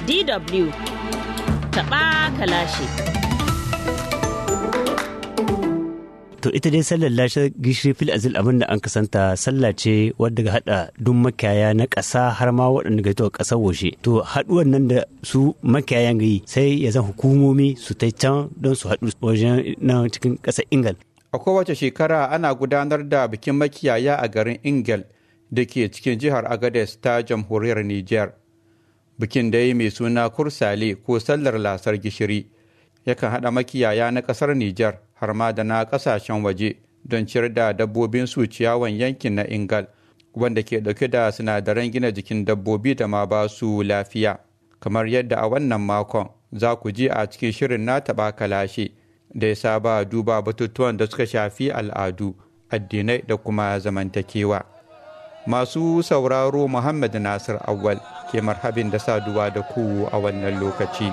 DW taɓa kalashi. To ita dai sallar lashe gishiri fil azil abin da an kasanta sallah ce wadda ga hada duk makiyaya na ƙasa har ma waɗanda ga ita ƙasar waje. To haɗuwan nan da su makiyayan gayi sai ya zan hukumomi su ta can don su haɗu wajen na cikin ƙasar Ingal. A kowace shekara ana gudanar da bikin makiyaya a garin Ingal da ke cikin jihar Agades ta jamhuriyar Nijar. Bikin da mai suna Kursale ko sallar lasar gishiri yakan haɗa makiyaya na ƙasar Nijar har ma da na ƙasashen waje don ciyar da dabbobin su ciyawan yankin na Ingal wanda ke ɗauke da sinadaran gina jikin dabbobi da ma ba su lafiya. Kamar yadda a wannan makon za ku ji a cikin shirin na taɓa kalashe da ya saba duba batutuwan da suka shafi al'adu, addinai da kuma zamantakewa. Masu sauraro Muhammad Nasir Awal ke marhabin da saduwa da ku a wannan lokaci.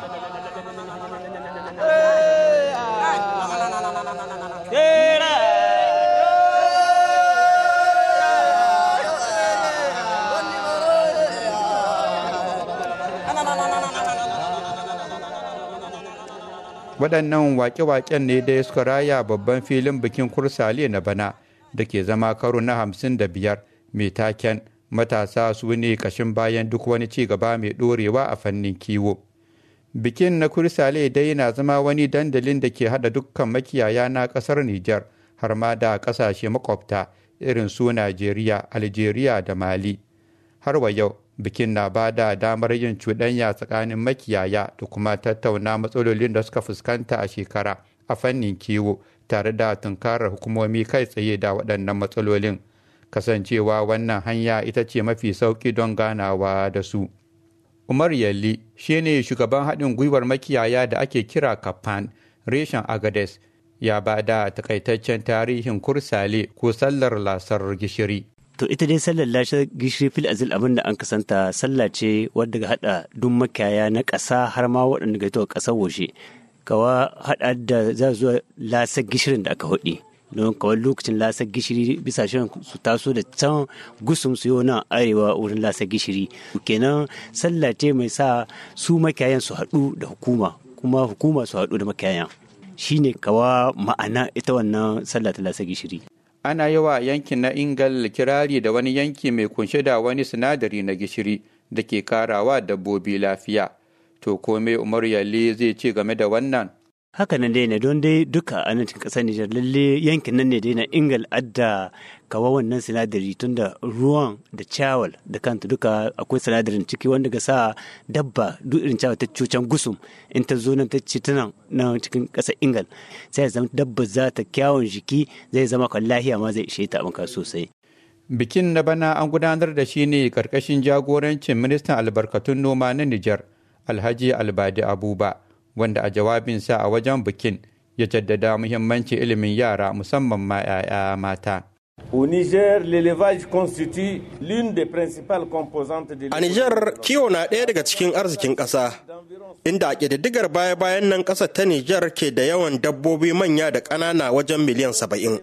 waɗannan wake-waken ne dai suka raya babban filin bikin kursale na bana da ke zama karo na hamsin da biyar mai taken matasa su ne kashin bayan duk wani ci gaba mai ɗorewa a fannin kiwo bikin na kursale dai na zama wani dandalin da ke haɗa dukkan makiyaya na ƙasar nijar har ma da ƙasashe makwabta irin su najeriya algeria da mali har wa yau bikin na ba da damar yin cuɗanya tsakanin makiyaya da kuma tattauna matsalolin da suka fuskanta a shekara a fannin kiwo tare da tunkarar hukumomi kai tsaye da waɗannan matsalolin kasancewa wannan hanya ita ce mafi sauƙi don ganawa da su umar yalli shine shugaban haɗin gwiwar makiyaya da ake kira kafan reshen agades ya ba da takaitaccen tarihin kursale ko sallar lasar gishiri To ita dai sallar lashe gishiri fil azil abin da an kasanta sallah ce wadda ga hada duk makiyaya na ƙasa har ma waɗanda ga ita ƙasar waje. Kawa hada da za zuwa lasar gishirin da aka hudi. Don kawai lokacin lasar gishiri bisa shan su taso da can gusum su yau nan arewa wurin lasar gishiri. Kenan sallah ce mai sa su makiyayan su haɗu da hukuma kuma hukuma su haɗu da makiyayan. Shine kawa ma'ana ita wannan sallah ta lasar gishiri. ana yi wa yankin na ingal kirari da wani yanki mai kunshe da wani sinadari na gishiri da ke karawa dabbobi lafiya to kome umar yalle zai ce game da wannan haka nan dai ne don dai duka a nan cikin ƙasar Nijar lalle yankin nan ne dai na ingal adda kawa wannan sinadari tun da ruwan da cawal da kanta duka akwai sinadarin ciki wanda ga sa dabba duk irin cawal ta cucan gusum in ta zo nan ta ci tana na cikin ƙasar ingal sai ya zama dabba za ta kyawun jiki zai zama kan lahiya ma zai ishe ta maka sosai bikin na bana an gudanar da shi ne karkashin jagorancin ministan albarkatun noma na Nijar Alhaji Albadi Abuba wanda a jawabinsa a wajen bikin ya jaddada muhimmancin ilimin yara musamman ma 'ya'ya mata. Au Niger, l'élevage constitue l'une des principales composantes de A Niger, kiwo na ɗaya daga cikin arzikin ƙasa, inda a ƙididdigar baya-bayan nan ƙasar ta Nijar ke da yawan dabbobi manya da ƙanana wajen miliyan saba'in.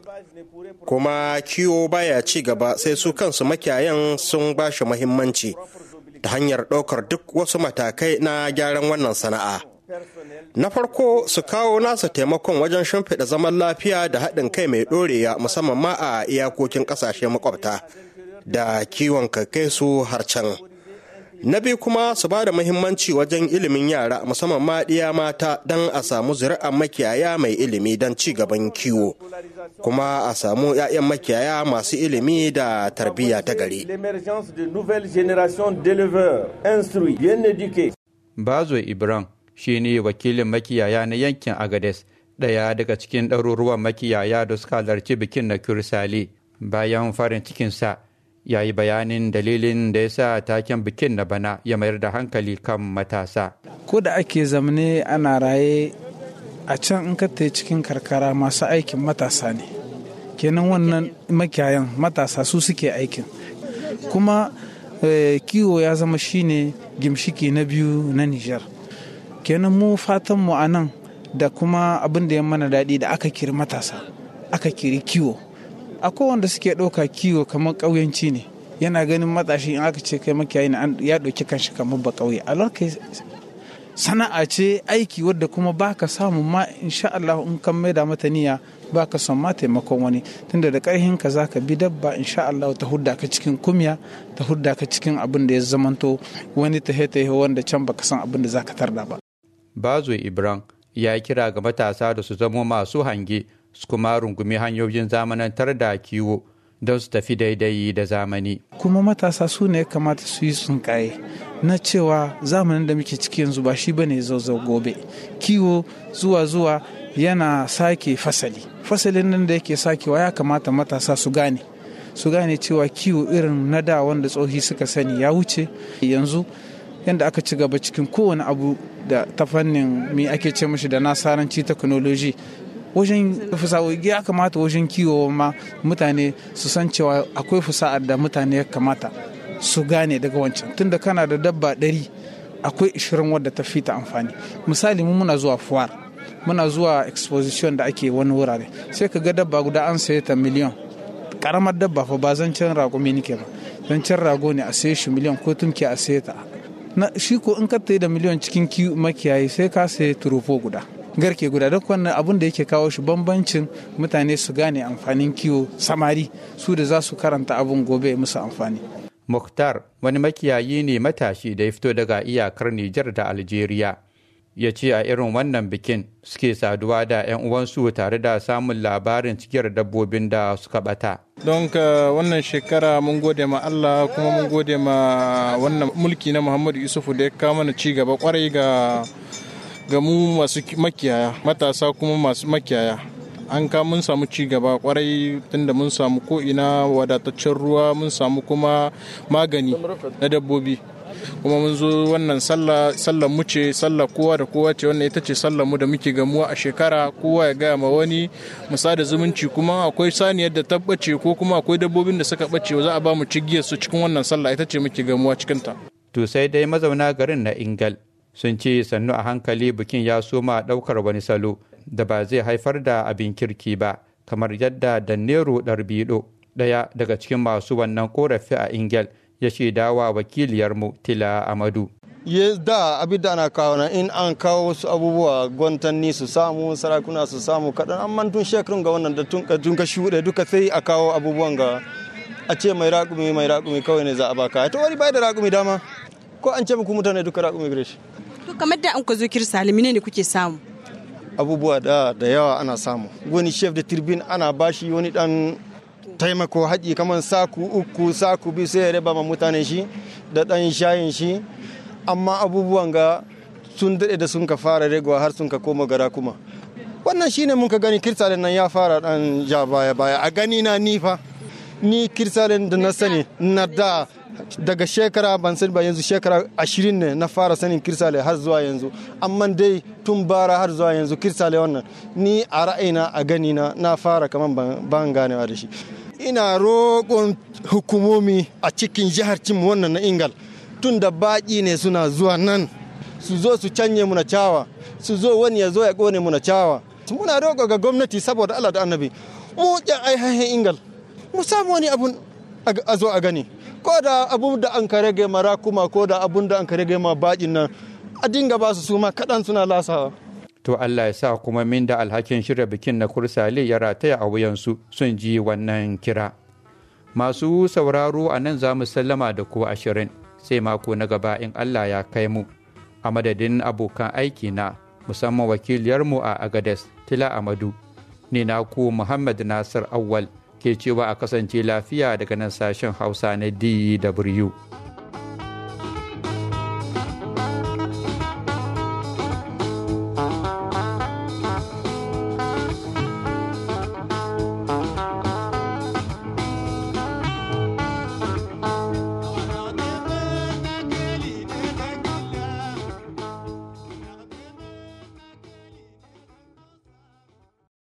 Kuma kiwo baya ci gaba sai su kansu makiyayan sun ba shi muhimmanci ta hanyar ɗaukar duk wasu matakai na gyaran wannan sana'a. Na farko su kawo nasa taimakon wajen shimfiɗa zaman lafiya da haɗin kai mai ɗorewa musamman ma a iyakokin ƙasashe makwabta da kiwon kai su har can. Na biyu kuma su ba da muhimmanci wajen ilimin yara musamman ma ɗiya mata don a samu zuri'ar makiyaya mai ilimi don ci gaban kiwo. Kuma a samu 'ya'yan makiyaya masu ilimi da tarbiyya ta gari. Bazo Ibrahim shi ne wakilin makiyaya na yankin agades ɗaya daga cikin ɗaruruwan makiyaya da suka halarci bikin na kursale bayan farin cikinsa ya yi bayanin dalilin da ya sa taken bikin na bana ya mayar da hankali kan matasa ko da ake zamane ana raye a can in ka cikin karkara masu aikin matasa ne kenan wannan makiyayan matasa su suke aikin kuma kiwo ya zama shine gimshiki na biyu na nijar kenan mu fatan mu a nan da kuma abin da ya mana daɗi da aka kiri matasa aka kiri kiwo akwai wanda suke ɗauka kiwo kamar ƙauyenci ne yana ganin matashi in aka ce kai makiyayi ne ya ɗauki kanshi kamar ba ƙauye a sana'a ce aiki wadda kuma baka samu ma insha Allah in kan maida mata niyya baka son ma taimakon wani tunda da karhin ka zaka bi dabba insha Allah ta hudda ka cikin kumya ta hudda ka cikin abin da ya zamanto wani ta heta wanda can baka san abin da zaka tarda ba bazo ibrahim ya kira ga matasa da su zama masu hange su kuma rungumi hanyoyin zamanantar da kiwo don su tafi daidai da zamani kuma matasa su ne kamata su yi tsunkaye na cewa zamanin da muke ciki yanzu ba shi bane zauzau gobe kiwo zuwa zuwa yana sake fasali fasalin nan da yake sakewa ya kamata matasa su gane su gane cewa kiwo irin na da wanda tsohi suka sani ya wuce yanzu yadda aka ci gaba cikin kowane abu da ta fannin me ake ce mashi da nasaranci technology wajen fasahohi ya kamata wajen kiwo ma mutane su san cewa akwai fasa'ar da mutane ya kamata su gane daga wancan tunda kana da dabba ɗari akwai ishirin wadda ta fita amfani misali mu muna zuwa fuwar muna zuwa exposition da ake wani wurare sai ka ga dabba guda an saye ta miliyan karamar dabba fa ba zancen rago me nike ba zancen rago ne a saye shi miliyan ko tumki a saye ta na shi ko in ka da miliyan cikin makiyayi sai ka saye turufo guda garke guda duk wannan abun da yake kawo shi bambancin mutane su gane amfanin kiwo samari su da za su karanta abun gobe musu amfani Mukhtar wani makiyayi ne matashi da ya fito daga iyakar Nijar da Algeria. Ya ce a irin wannan bikin suke saduwa da 'yan uwansu tare da samun labarin cikiyar dabbobin da suka bata. Don ka wannan shekara mun gode ma Allah kuma mun gode ma wannan mulki na Muhammadu Yusufu da ya kawo mana ci gaba kwarai ga ga mu masu makiyaya matasa kuma masu makiyaya an ka mun samu ci gaba kwarai tunda mun samu ko ina wadataccen ruwa mun samu kuma magani na dabbobi kuma mun zo wannan sallah mu ce sallah kowa da kowa ce wannan ita ce sallah mu da muke gamuwa a shekara kowa ya gaya ma wani musa da zumunci kuma akwai saniyar da ta bace ko kuma akwai dabbobin da suka bace za a ba mu cigiyar su cikin wannan sallah ita ce muke gamuwa cikin ta to sai dai mazauna garin na ingal sun ce sannu a hankali bikin ya soma daukar wani salo da ba zai haifar da abin kirki ba kamar yadda Dannero Darbido ɗaya daga cikin masu wannan korafi a Ingel ya shaidawa wakiliyarmu Tila Amadu. Ye da abin da ana kawo na in an kawo wasu abubuwa gwantanni su samu sarakuna su samu kaɗan amma tun shekarun ga wannan da tun ka shuɗe duka sai a kawo abubuwan ga a ce mai raƙumi mai raƙumi kawai ne za a baka ta wani bai da raƙumi dama ko an ce muku mutane duka raƙumi gare shi. To kamar da an ka zo kirsalimi ne kuke samu. abubuwa da da yawa ana samu wani chef de turbine ana bashi wani dan taimako haƙi kamar saku uku saku biyu sai ya raba ma mutane shi da dan shayin shi amma abubuwan ga sun daɗe da sun ka fara regowa har sun ka koma gara kuma wannan shine mun ka gani kirsalen nan ya fara dan ja baya baya a gani na ni fa ni kirsalen da na sani na da daga shekara ban sani ba yanzu shekara ashirin ne na fara sanin kirsale har zuwa yanzu amma dai tun bara har zuwa yanzu kirsale wannan ni a ra'ayina a gani na na fara kamar ban ganewa da shi ina roƙon hukumomi a cikin jihar cin wannan na ingal tun da baƙi ne suna zuwa nan su zo su canye muna cawa su zo wani ya zo ya ƙone muna cawa muna roƙo ga gwamnati saboda Allah da annabi mu ƙyan aihahin ingal mu samu wani abun a zo a gani ko da abun da an ka rage mara kuma ko da abun da an ka rage ma baƙin nan a dinga ba su suma kaɗan suna lasawa. To Allah ya sa kuma min da alhakin shirya bikin na kursale ya rataya a wuyansu sun ji wannan kira. Masu sauraro a nan za mu sallama da ku ashirin sai mako na gaba in Allah ya kai mu. A madadin abokan aiki na musamman wakiliyarmu a Agades Tila Amadu. Ni na ku Muhammad Nasir Awwal. ke cewa a kasance lafiya daga nan sashen hausa na dw